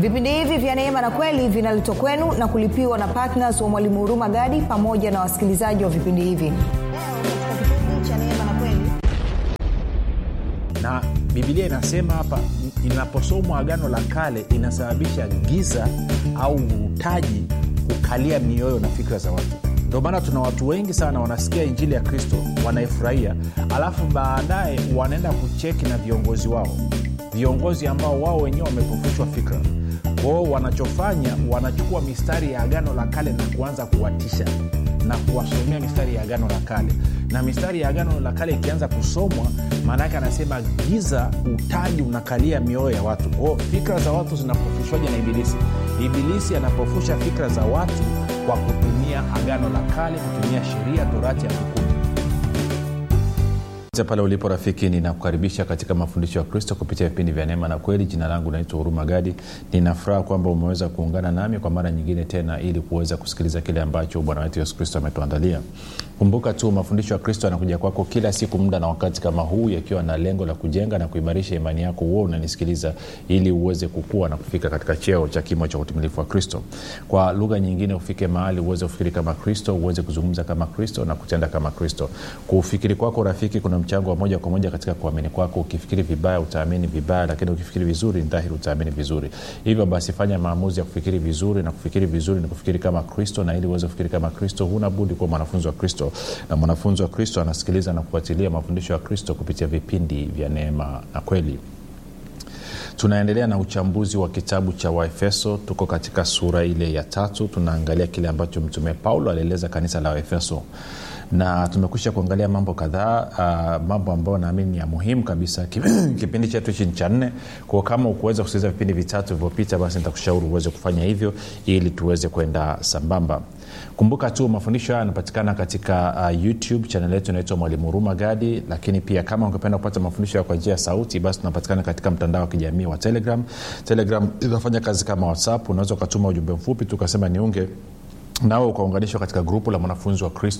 vipindi hivi vya neema na kweli vinaletwa kwenu na kulipiwa na ptns wa mwalimu huruma gadi pamoja na wasikilizaji wa vipindi hivi Leo, katika kipindi cha neema na kweli na bibilia inasema hapa inaposomwa agano la kale inasababisha giza au utaji kukalia mioyo na fikra za watu ndio maana tuna watu wengi sana wanasikia injili ya kristo wanaifurahia alafu baadaye wanaenda kucheki na viongozi wao viongozi ambao wao wenyewe wamepofushwa fikra kwao wanachofanya wanachukua mistari ya agano la kale na kuanza kuwatisha na kuwasomea mistari ya agano la kale na mistari ya agano la kale ikianza kusomwa maana yake anasema giza utaji unakalia mioyo ya watu kwao fikra za watu zinapofushwaje na ibilisi ibilisi anapofusha fikra za watu kwa kutumia agano la kale kutumia sheria torati ya hukumu pale ulipo rafiki ninakukaribisha katika mafundisho ya kristo kupitia vipindi vya neema na kweli jina langu naitwa huruma gadi ninafuraha kwamba umeweza kuungana nami kwa mara nyingine tena ili kuweza kusikiliza kile ambacho bwana wetu yesu kristo ametuandalia kumbuka tu mafundisho ya kristo yanakuja kwako kila siku muda na wakati kama huu yakiwa na lengo la kujenga na kuimarisha imani yako huo unanisikiliza ili uweze kukua na kufika katika cheo cha kimo cha utimilifu wa kristo kwa lugha nyingine ufike mahali uweze kufikiri kama kristo uweze kuzungumza kama kristo na kutenda kama kristo kuufikiri kwako rafiki kuna mchango wa moja kwa moja katika kuamini kwako ukifikiri vibaya utaamini vibaya lakini ukifikiri vizuri ni dhahiri utaamini vizuri hivyo basi fanya maamuzi ya kufikiri vizuri na kufikiri vizuri ni kufikiri kama kristo na ili uweze kufikiri kama kristo huna budi kuwa mwanafunzi wa kristo na mwanafunzi wa kristo anasikiliza na kufuatilia mafundisho ya kristo kupitia vipindi vya neema na kweli tunaendelea na uchambuzi wa kitabu cha waefeso tuko katika sura ile ya tatu tunaangalia kile ambacho mtume paulo alieleza kanisa la waefeso na tumekwisha kuangalia mambo kadhaa uh, mambo ambayo naamini ni ya muhimu kabisa kipindi chetu hichi ni cha nne kwao kama ukuweza kusikiliza vipindi vitatu vilivyopita basi nitakushauri uweze kufanya hivyo ili tuweze kwenda sambamba kumbuka tu mafundisho haya yanapatikana katika uh, youtube chanel yetu inaitwa mwalimu huruma gadi lakini pia kama ungependa kupata mafundisho ya kwa njia ya sauti basi tunapatikana katika mtandao wa kijamii wa telegram telegram inafanya kazi kama whatsapp unaweza ukatuma ujumbe mfupi tukasema niunge nawe ukaunganishwa katika grupu la mwanafunzi wa kristo